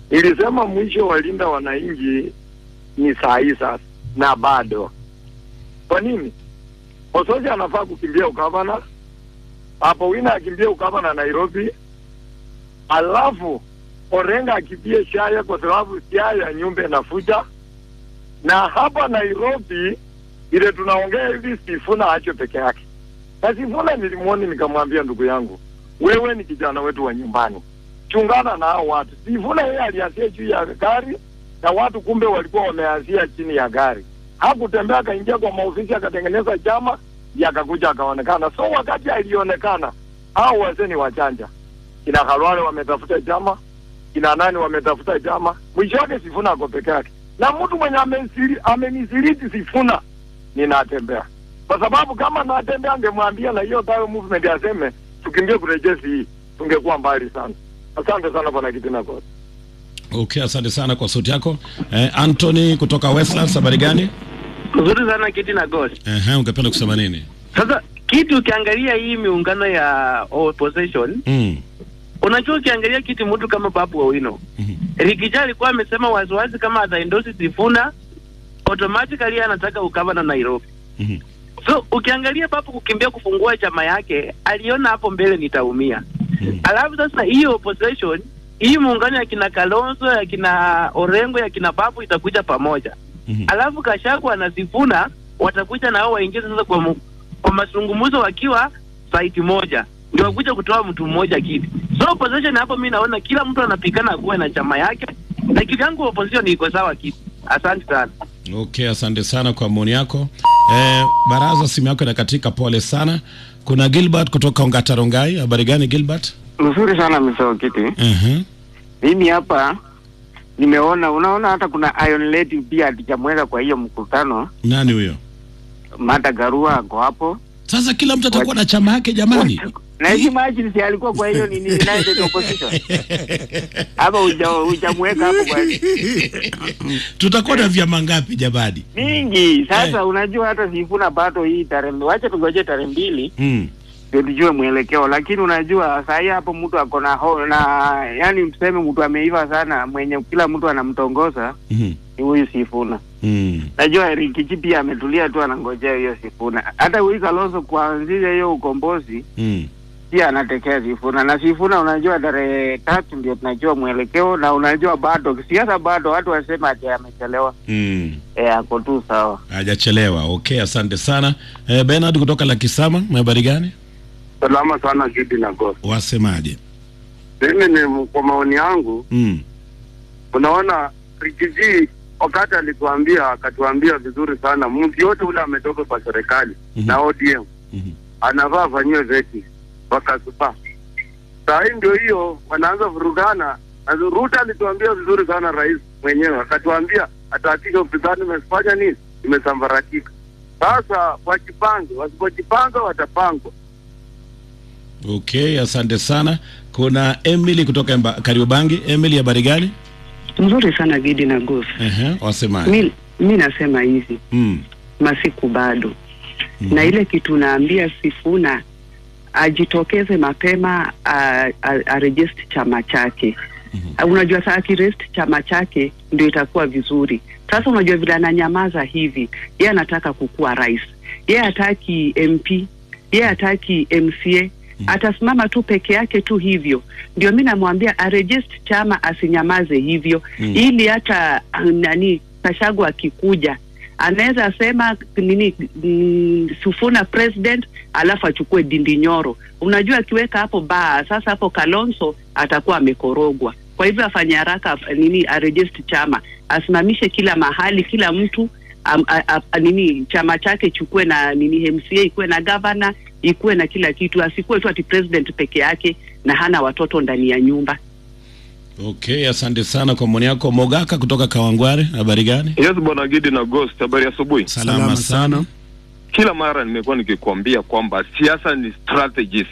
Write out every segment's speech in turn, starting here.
Nilisema mwisho wa linda wananchi ni saa hii sasa, na bado. Kwa nini? Osoja anafaa kukimbia ukavana hapo, Wina akimbia ukavana Nairobi, alafu Orenga akimbie Siaya kwa sababu Siaya nyumba inafuja, na hapa Nairobi ile tunaongea hivi, Sifuna acho peke yake. Na Sifuna nilimwoni nikamwambia, ndugu yangu, wewe ni kijana wetu wa nyumbani, chungana na hao watu. Sifuna yeye aliasia juu ya gari na watu kumbe walikuwa wameanzia chini ya gari. Hakutembea akaingia kwa maofisi akatengeneza chama yakakuja akaonekana. So wakati alionekana, hao wazee ni wachanja, kina Khalwale wametafuta chama, kina nani wametafuta chama, mwisho wake Sifuna ako peke yake, na mtu mwenye amenisiri- amenisiliti Sifuna ninatembea, kwa sababu kama natembea angemwambia na hiyo tayo movement aseme tukimbie kurejesi hii, tungekuwa mbali sana. Asante sana bwana Kitina Kosi. Okay, asante sana kwa sauti yako. Eh, Anthony kutoka Westlands, habari gani? Nzuri sana Kiti na Ghost. Ehe, ungependa kusema nini? Sasa kitu ukiangalia hii miungano ya opposition, Mm. unajua ukiangalia kitu mtu kama Babu Owino Mhm. Rikija alikuwa amesema waziwazi kama ataendosi Sifuna automatically anataka ukava na Nairobi. Mhm. So ukiangalia Babu kukimbia kufungua chama yake, aliona hapo mbele nitaumia. Mhm. Alafu sasa hiyo opposition hii muungano ya kina Kalonzo ya kina Orengo ya kina Babu itakuja pamoja. Mhm. Alafu Gachagua na Sifuna watakuja na hao waingie sasa kwa, mu, kwa mazungumzo wakiwa site moja ndio wakuja kutoa mtu mmoja kiti. So opposition hapo, mi naona kila mtu anapigana akuwe na chama yake, na kivyangu opposition iko sawa kiti. Asante sana. Okay, asante sana kwa maoni yako. Eh, baraza simu yako inakatika, pole sana. Kuna Gilbert kutoka Ongatarongai, habari gani Gilbert? Mzuri sana Mr. Okiti. Mhm. Mimi hapa nimeona, unaona hata kuna Iron Lady pia hatujamweka kwa hiyo mkutano. Nani huyo? Martha Karua ako hapo Sasa kila mtu atakuwa na chama yake jamani. na hizi imagine si alikuwa kwa hiyo nini United Opposition hapa huja- hujamweka hapo kwa Tutakuwa na vyama ngapi jamani? mingi. Sasa unajua hata Sifuna bado hii tarehe, wacha tungoje tarehe mbili Mm. ndio tujue mwelekeo, lakini unajua saa hii hapo mtu ako na ho, na yani tuseme mtu ameiva sana mwenye kila mtu anamtongoza Mhm. ni huyu Sifuna. Mm. Najua Rikichi pia ametulia tu anangojea hiyo Sifuna. Hata huyu Kalonzo kuanzia hiyo ukombozi Mm. pia anatekea Sifuna na Sifuna, unajua tarehe tatu ndio tunajua mwelekeo, na unajua bado siasa, bado watu wasema ati amechelewa. Mm. E, ako tu sawa. Hajachelewa. Okay, asante sana. Eh, Bernard kutoka Lakisama, habari gani? Salama sana Gidi na Ghost. Wasemaje? Mimi ni kwa maoni yangu, Mm. unaona Rikiji wakati alituambia akatuambia vizuri sana, mtu yote ule ametoka kwa serikali Mhm. na ODM Mhm. anavaa afanyiwe veti wakasupa. Saa hii ndio hiyo wanaanza vurugana. Na Ruto alituambia vizuri sana, rais mwenyewe akatuambia atahakikisha upinzani imefanya nini, imesambaratika. Sasa wajipange, wasipojipanga watapangwa. Okay, asante sana. Kuna Emily kutoka Emba- Kariobangi. Emily, habari gani? Nzuri sana Gidi na Gosi. Ehe, wasemaje? Mi, mi nasema hivi Mm. masiku bado Mhm. na ile kitu naambia Sifuna ajitokeze mapema a- a- arejesti chama chake. Mhm. Unajua saa akirest chama chake ndio itakuwa vizuri. Sasa unajua vile ananyamaza hivi, yeye anataka kukuwa rais, yeye hataki MP, yeye hataki MCA atasimama tu peke yake tu hivyo. Ndio mi namwambia arejest chama, asinyamaze hivyo Mm. ili hata ah, nani Kashagu akikuja anaweza sema nini mm, Sufuna president alafu achukue Dindi Nyoro. Unajua akiweka hapo baa sasa, hapo Kalonzo atakuwa amekorogwa. Kwa hivyo afanye haraka af- nini, arejest chama, asimamishe kila mahali, kila mtu am, a, a, nini chama chake chukue na nini MCA ikuwe na gavana ikuwe na kila kitu, asikuwe tu ati president peke yake na hana watoto ndani ya nyumba. Okay, asante sana kwa maoni yako. Mogaka kutoka Kawangware, habari gani? Yes, bwana Gidi na Ghost, habari ya asubuhi. Salama, sana. Kila mara nimekuwa nikikwambia kwamba siasa ni strategies.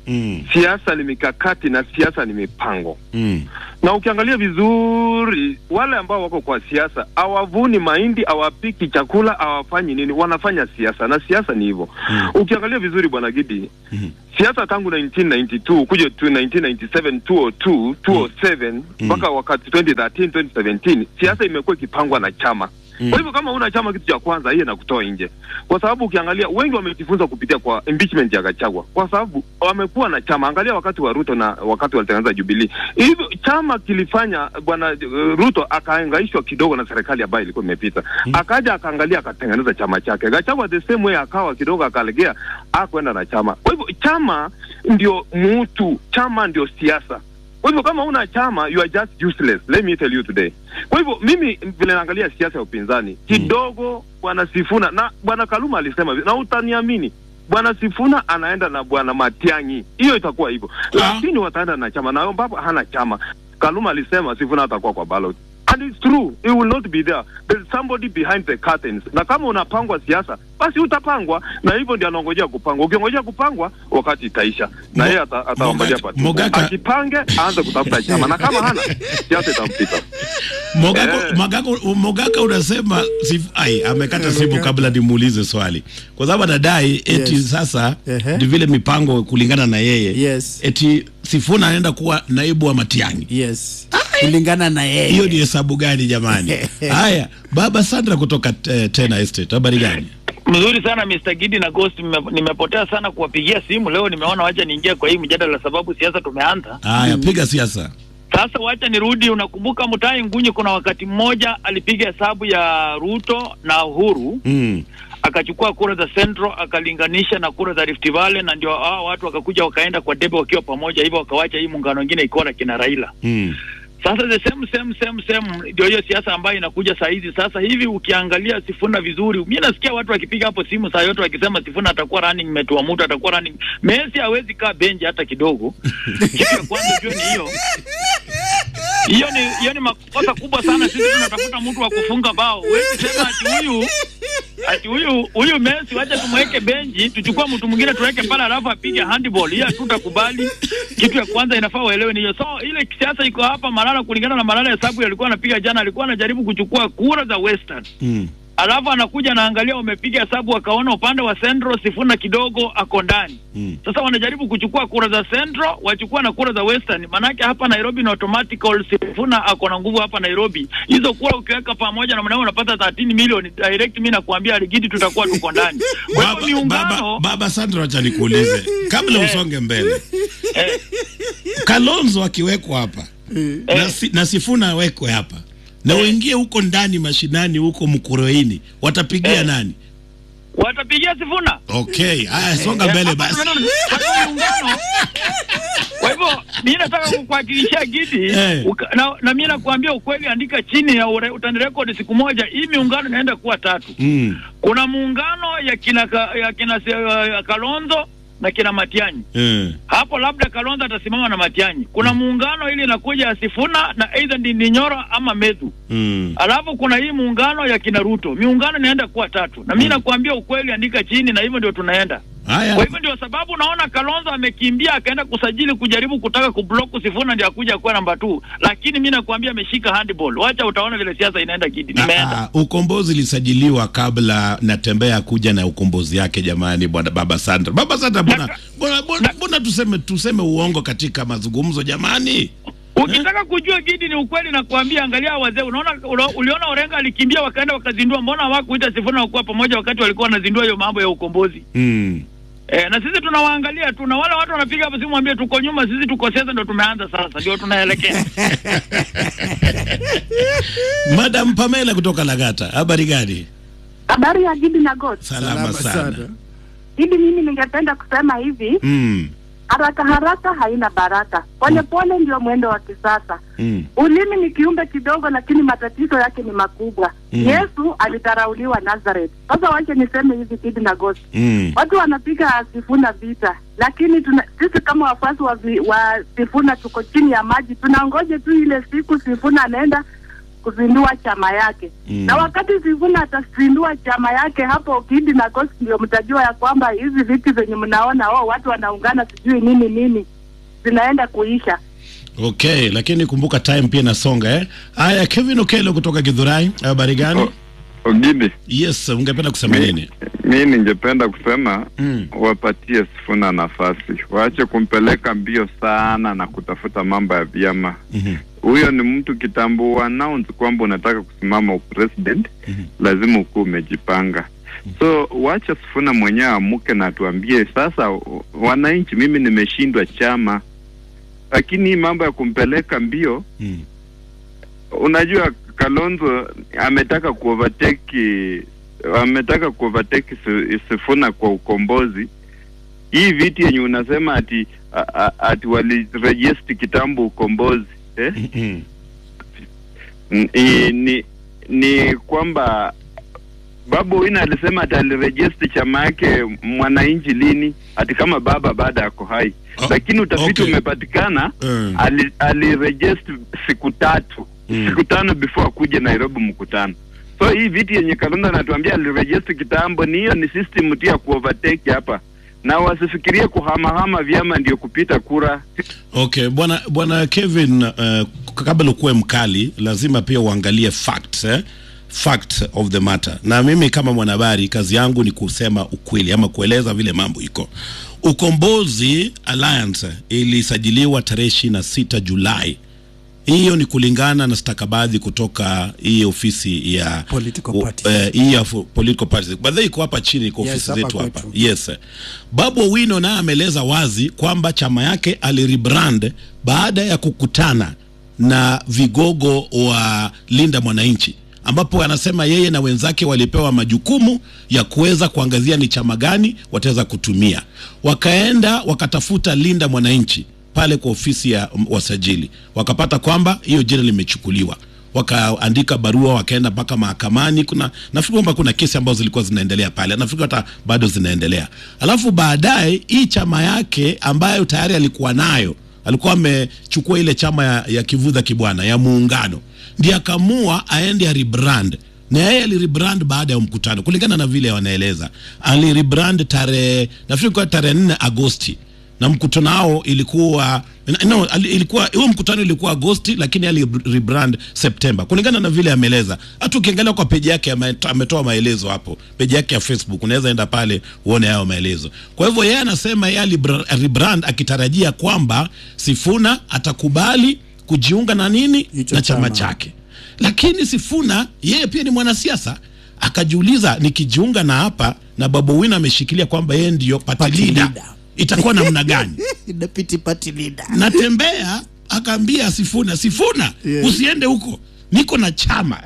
Mm. siasa ni mikakati na siasa ni mipango. Mm. Na ukiangalia vizuri, wale ambao wako kwa siasa hawavuni mahindi, hawapiki chakula, hawafanyi nini, wanafanya siasa, na siasa ni hivyo. Mm. Ukiangalia vizuri, bwana Gidi, Mhm. siasa tangu 1992 kuja tu 1997 202 207 mpaka wakati 2013 2017 siasa imekuwa ikipangwa na chama Mm. kwa hivyo kama una chama, kitu cha kwanza hiyo inakutoa nje, kwa sababu ukiangalia wengi wamejifunza kupitia kwa impeachment ya Gachagua, kwa sababu wamekuwa na chama. Angalia wakati wa Ruto na wakati walitengeneza Jubilee, hivyo chama kilifanya bwana uh, Ruto akaangaishwa kidogo na serikali ambayo ilikuwa imepita, akaja akaangalia akatengeneza chama chake. Gachagua the same way akawa kidogo akalegea, akwenda na chama. Kwa hivyo chama ndio mutu, chama ndio siasa. Kwa hivyo kama una chama you are just useless. Let me tell you today. Kwa hivyo mimi vile naangalia siasa ya upinzani kidogo, bwana Sifuna na bwana Kaluma alisema hivi, na utaniamini bwana Sifuna anaenda na bwana Matiang'i, hiyo itakuwa hivyo, lakini wataenda na chama, na ambapo hana chama. Kaluma alisema Sifuna atakuwa kwa ballot and it's true, he will not be there. There's somebody behind the curtains. Na kama unapangwa siasa, basi utapangwa, na hivyo ndio anaongojea kupangwa. Ukiongojea kupangwa, wakati itaisha, na Mo- yeye ata- ataongojea Mogaka- patuko. Mogaka- Ajipange, aanze kutafuta chama, na kama hana siasa itampita. Mogako, Eh. Mogako, Mogaka unasema sif, ai, amekata simu kabla nimuulize swali, kwa sababu anadai eti Yes. sasa Ehe. ni vile mipango kulingana na yeye Yes. eti Sifuna anaenda kuwa naibu wa Matiang'i. yes kulingana na yeye Hiyo ni hesabu gani jamani? Haya, baba Sandra kutoka eh, Tena Estate, habari gani? Mzuri sana Mr. Gidi na Ghost, nime- nimepotea sana kuwapigia simu leo. Nimeona wacha niingie kwa hii mjadala, sababu siasa tumeanza Haya, piga siasa. sasa. Wacha nirudi. Unakumbuka Mutahi Ngunyi, kuna wakati mmoja alipiga hesabu ya Ruto na Uhuru Mm. akachukua kura za Central akalinganisha na kura za Rift Valley, na ndio hao watu wakakuja wakaenda kwa debe wakiwa pamoja, hivyo wakawacha hii muungano wengine ikiwa na kina Raila. Mm. Sasa the same same same same ndio hiyo siasa ambayo inakuja saa hizi. Sasa hivi ukiangalia Sifuna vizuri, mimi nasikia watu wakipiga hapo simu saa yote wakisema Sifuna atakuwa running mate wa mtu, atakuwa running. Messi hawezi kaa benji hata kidogo. Kitu ya kwanza ujue ni hiyo hiyo ni hiyo ni makosa kubwa sana. Sisi tunatafuta mtu wa kufunga bao. Huwezi sema ati huyu ati huyu huyu Messi wacha tumweke benji, tuchukue mtu mwingine tuweke pale, alafu apige handball. Hiyo hatutakubali. Kitu ya kwanza inafaa uelewe ni hiyo. So ile siasa iko hapa Malala, kulingana na Malala hesabu alikuwa anapiga jana, alikuwa anajaribu kuchukua kura za Western Mm. alafu anakuja anaangalia, wamepiga hesabu wakaona upande wa Central Sifuna kidogo ako ndani. Mm. Sasa wanajaribu kuchukua kura za Central wachukua na kura za Western, manake hapa Nairobi ni automatical Sifuna ako na nguvu hapa Nairobi. Hizo kura ukiweka pamoja na mwanao unapata 13 milioni direct. Mimi nakuambia Aligidi, tutakuwa tuko ndani. Kwa hivyo Baba, miungano baba, baba Sandra, acha nikuulize kabla usonge mbele. eh, Kalonzo akiwekwa hapa na, si, na Sifuna awekwe hapa na uingie huko ndani mashinani huko Mkuroini, watapigia Eh. nani? watapigia Sifuna. Okay, haya songa Eh, mbele hapa basi. tunaona- hapa miungano. Kwa hivyo mimi nataka kukuhakikishia Gidi Eh. uka, na, na mimi nakuambia ukweli, andika chini ya ure- utanirekodi siku moja. Hii miungano inaenda kuwa tatu. Mm. Kuna muungano ya kina, ka- ya kina se- ya Kalonzo na kina Matiang'i. Eh. Hapo labda Kalonzo atasimama na Matiang'i. Kuna muungano ili inakuja ya Sifuna na either Ndindi Nyoro ama Methu. Mm. Alafu kuna hii muungano ya kina Ruto. Miungano inaenda kuwa tatu, na mimi nakuambia ukweli, andika chini, na hivyo ndio tunaenda. Kwa Haya. hivyo ndio sababu unaona Kalonzo amekimbia akaenda kusajili kujaribu kutaka kublock Sifuna ndio akuja kuwa namba 2, lakini mimi nakuambia ameshika handball. Wacha utaona vile siasa inaenda Gidi. Nimeenda. Ah, ukombozi ilisajiliwa kabla natembea kuja na ukombozi yake jamani, bwana baba Sandra. Baba Sandra, mbona mbona mbona- mbona tuseme tuseme uongo katika mazungumzo jamani? Ukitaka kujua Gidi ni ukweli na kuambia, angalia wazee. Unaona, ulo- uliona Orenga alikimbia wakaenda wakazindua, mbona hawakuita Sifuna wakuwa pamoja wakati walikuwa wanazindua hiyo mambo ya ukombozi? Mm. E, na sisi tunawaangalia tu, na wale watu wanapiga hapo simu, mwambie tuko nyuma, sisi tuko sasa, ndio tumeanza sasa, ndio tunaelekea. Madam Pamela kutoka Lagata, habari gani? Habari ya Gidi na God. Salama sana. Gidi, mimi ningependa kusema hivi, Mm. haraka haraka haina baraka, pole pole ndio mwendo wa kisasa. Mm. Ulimi ni kiumbe kidogo, lakini matatizo yake ni makubwa. Mm. Yesu alitarauliwa Nazareth. Sasa wache niseme hivi, Gidi na God, Mm. watu wanapiga Sifuna vita, lakini tuna, sisi kama wafuasi wa, vi- wa Sifuna tuko chini ya maji, tunangoje tu ile siku Sifuna anaenda kuzindua chama yake Mm. na wakati Sifuna atazindua chama yake hapo Kidi na Coast, ndio mtajua ya kwamba hizi viti zenye mnaona oh, watu wanaungana sijui nini nini zinaenda kuisha. Okay, lakini kumbuka time pia inasonga eh. Haya, Kevin Okelo kutoka Githurai, habari gani? Ogidi, Yes, ungependa kusema nini? mi ningependa kusema Mm. wapatie Sifuna nafasi, waache kumpeleka mbio sana na kutafuta mambo ya vyama. Mhm. Huyo ni mtu kitambo announce kwamba unataka kusimama upresident, lazima ukuwa umejipanga. So wacha Sifuna mwenyewe amuke na tuambie sasa, u- wananchi, mimi nimeshindwa chama, lakini hii mambo ya kumpeleka mbio Mm. unajua Kalonzo ametaka kuovertake ametaka kuovertake Si- Sifuna kwa ukombozi. Hii viti yenye unasema ati a- a- ati waliregister kitambo ukombozi eh? Mm. N- i- ni ni kwamba Babu Wina alisema ati aliregister chama yake mwananchi lini, ati kama baba baada yako hai, lakini utafiti okay. umepatikana Mm. ali, aliregister siku tatu Mm. siku tano before akuje Nairobi mkutano. So hii viti yenye Kalonzo anatuambia aliregister kitambo, ni hiyo ni system tu ya kuovertake hapa, na wasifikirie kuhamahama vyama ndio kupita kura. Okay, bwana bwana Kevin, uh, kabla ukuwe mkali lazima pia uangalie facts eh? fact of the matter. Na mimi kama mwanahabari kazi yangu ni kusema ukweli ama kueleza vile mambo iko. Ukombozi Alliance ilisajiliwa tarehe 26 Julai. Hiyo ni kulingana na stakabadhi kutoka hii ofisi ya Political u- parties. eh, hii ya fu- political parties. By the way, iko hapa chini iko Yes, ofisi hapa zetu hapa. kwetu. Yes. Babu Owino naye ameeleza wazi kwamba chama yake alirebrand baada ya kukutana na vigogo wa Linda Mwananchi ambapo anasema yeye na wenzake walipewa majukumu ya kuweza kuangazia ni chama gani wataweza kutumia. Wakaenda wakatafuta Linda Mwananchi pale kwa ofisi ya mm, wasajili, wakapata kwamba hiyo jina limechukuliwa wakaandika barua wakaenda mpaka mahakamani. Kuna nafikiri kwamba kuna kesi ambazo zilikuwa zinaendelea pale, nafikiri hata bado zinaendelea. Alafu baadaye hii chama yake ambayo tayari alikuwa nayo, alikuwa amechukua ile chama ya, ya kivudha kibwana ya muungano, ndiye akamua aende rebrand na yeye alirebrand baada ya mkutano, kulingana na vile wanaeleza. Alirebrand tarehe nafikiri kwa tarehe 4 Agosti na mkutano wao ilikuwa no, ali- ilikuwa huo mkutano ilikuwa Agosti, lakini ali rebrand Septemba kulingana na vile ameeleza. Hata ukiangalia kwa peji yake ame- ametoa maelezo hapo, peji yake ya Facebook, unaweza enda pale uone hayo maelezo. Kwa hivyo yeye anasema yeye ali rebrand akitarajia kwamba Sifuna atakubali kujiunga na nini Hicho na chama chama. chake, lakini Sifuna yeye pia ni mwanasiasa akajiuliza, nikijiunga na hapa na Babu Wina ameshikilia kwamba yeye ndiyo party Party leader, leader. itakuwa namna gani? Deputy party leader. natembea akaambia Sifuna, Sifuna Yeah. usiende huko, niko na chama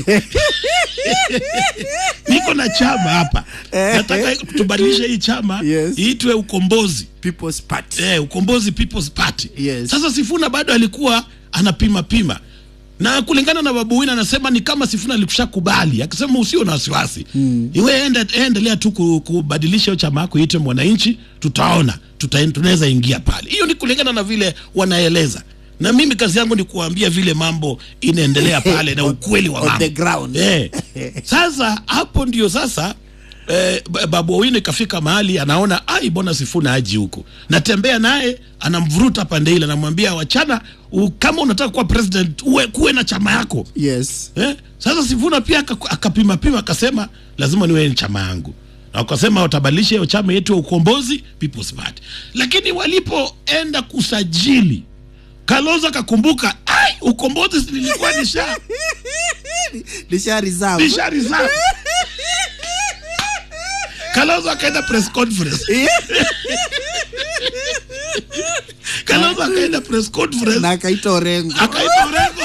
niko na chama hapa, nataka tubadilishe hii chama Yes. iitwe Ukombozi People's Party. eh, Ukombozi People's Party. Yes. Sasa Sifuna bado alikuwa anapima pima na kulingana na Babu Wina anasema ni kama Sifuna alikushakubali, akisema usio na wasiwasi mm. iwe enda, endelea tu ku- kubadilisha hiyo chama yako iitwe Mwananchi, tutaona tuta, tunaweza ingia pale. Hiyo ni kulingana na vile wanaeleza, na mimi kazi yangu ni kuambia vile mambo inaendelea pale na ukweli wa On mambo the ground. eh. Sasa hapo ndio sasa eh, ba- Babu Owino ikafika mahali anaona ai, mbona Sifuna aji huko, natembea naye anamvuruta pande ile, anamwambia wachana, u, kama unataka kuwa president uwe kuwe na chama yako Yes. eh? Sasa Sifuna pia aka- akapima pima akasema lazima niwe ni chama yangu, na wakasema watabadilisha hiyo chama yetu ya Ukombozi People's Party, lakini walipoenda kusajili Kalonzo akakumbuka ai, Ukombozi si nilikuwa nisha Nisha reserve. nisha reserve. Kalonzo akaenda press conference. Kalonzo akaenda press conference na akaita Orengo. akaita Orengo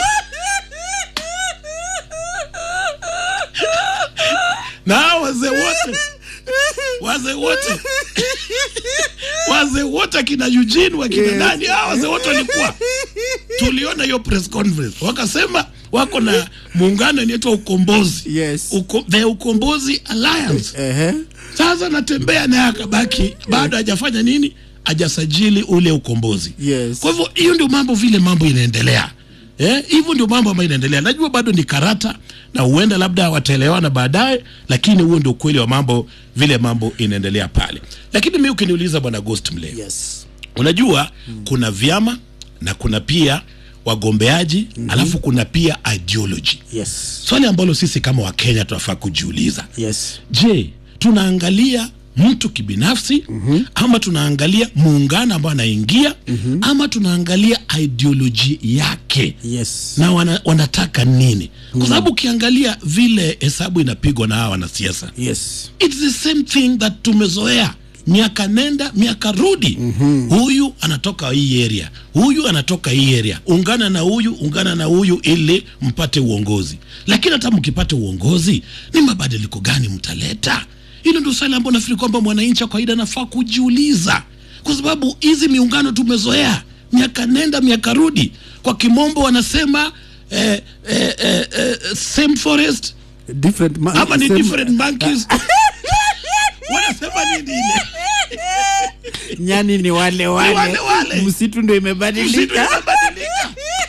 na hao wazee wote wazee wote wazee wote akina Eugene wakina Yes. nani hao wazee wote walikuwa tuliona hiyo press conference wakasema wako na muungano inaitwa ukombozi Yes. Uko, the ukombozi alliance Ehe. sasa natembea naye akabaki bado hajafanya nini hajasajili ule ukombozi Yes. kwa hivyo hiyo ndio mambo vile mambo inaendelea Eh, hivyo ndio mambo ambayo inaendelea. Najua bado ni karata na huenda labda wataelewana baadaye, lakini huo ndio ukweli wa mambo, vile mambo inaendelea pale. Lakini mimi ukiniuliza bwana Ghost Mle, yes. unajua kuna vyama na kuna pia wagombeaji mm-hmm. alafu kuna pia ideology. Yes. Swali ambalo sisi kama Wakenya tunafaa kujiuliza, Yes. je, tunaangalia mtu kibinafsi mm-hmm. ama tunaangalia muungano ambao anaingia mm-hmm. ama tunaangalia ideoloji yake Yes. na wana, wanataka nini kwa sababu ukiangalia vile hesabu inapigwa na hawa wanasiasa Yes. it's the same thing that tumezoea miaka nenda miaka rudi mm-hmm. huyu anatoka hii area huyu anatoka hii area ungana na huyu ungana na huyu ili mpate uongozi lakini hata mkipata uongozi ni mabadiliko gani mtaleta hilo ndio swali ambao nafikiri kwamba mwananchi wa kawaida anafaa kujiuliza kwa sababu hizi miungano tumezoea miaka nenda miaka rudi kwa kimombo wanasema eh, eh, eh, eh, same forest Different ma- ama ni same- different monkeys wanasema nini ile nyani ni wale wale, wale wale. msitu ndio Msitu imebadilika imebadilika.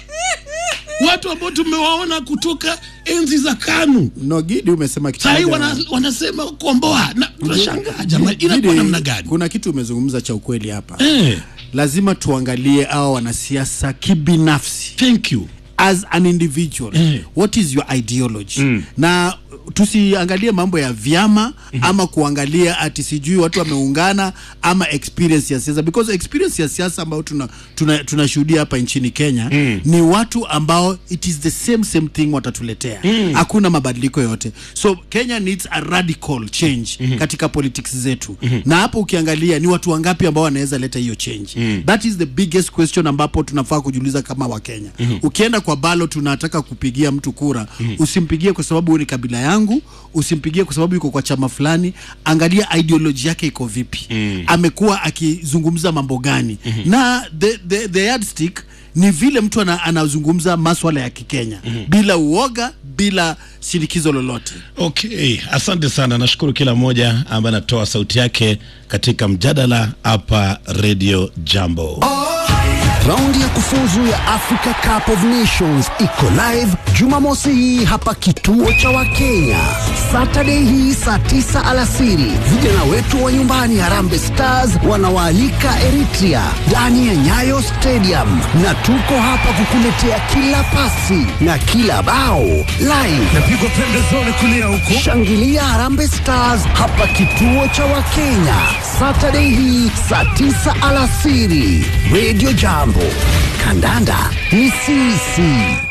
watu ambao tumewaona kutoka enzi za kanu nogidi umesema kitu sahii moja. wana, wanasema komboa na tunashangaa jamani Gidi, inakuwa namna gani kuna kitu umezungumza cha ukweli hapa eh, lazima tuangalie hawa wanasiasa kibinafsi thank you as an individual Eh. what is your ideology na tusiangalie mambo ya vyama ama kuangalia ati sijui watu wameungana ama experience ya siasa because experience ya siasa ambayo tunashuhudia tuna, tunashuhudia hapa nchini Kenya ni watu ambao it is the same same thing watatuletea hakuna mabadiliko yote so Kenya needs a radical change katika politics zetu na hapo ukiangalia ni watu wangapi ambao wanaweza leta hiyo change that is the biggest question ambapo tunafaa kujiuliza kama wakenya ukienda kwa balo tunataka kupigia mtu kura usimpigie kwa sababu huyu ni kabila yangu usimpigie kwa sababu yuko kwa chama fulani angalia ideology yake iko vipi amekuwa akizungumza mambo gani na the, the, the yardstick ni vile mtu ana, anazungumza maswala ya kikenya bila uoga bila shinikizo lolote okay asante sana nashukuru kila mmoja ambaye anatoa sauti yake katika mjadala hapa radio jambo Raundi ya kufuzu ya Africa Cup of Nations iko live Jumamosi hii hapa kituo cha Wakenya. Saturday hii saa tisa alasiri, vijana wetu wa nyumbani Harambee Stars wanawaalika Eritrea ndani ya Nyayo Stadium, na tuko hapa kukuletea kila pasi na kila bao live. Napigwa pembezoni kulia huko. Shangilia Harambee Stars hapa kituo cha Wakenya Saturday hii saa tisa alasiri. Radio Jambo, kandanda ni sisi.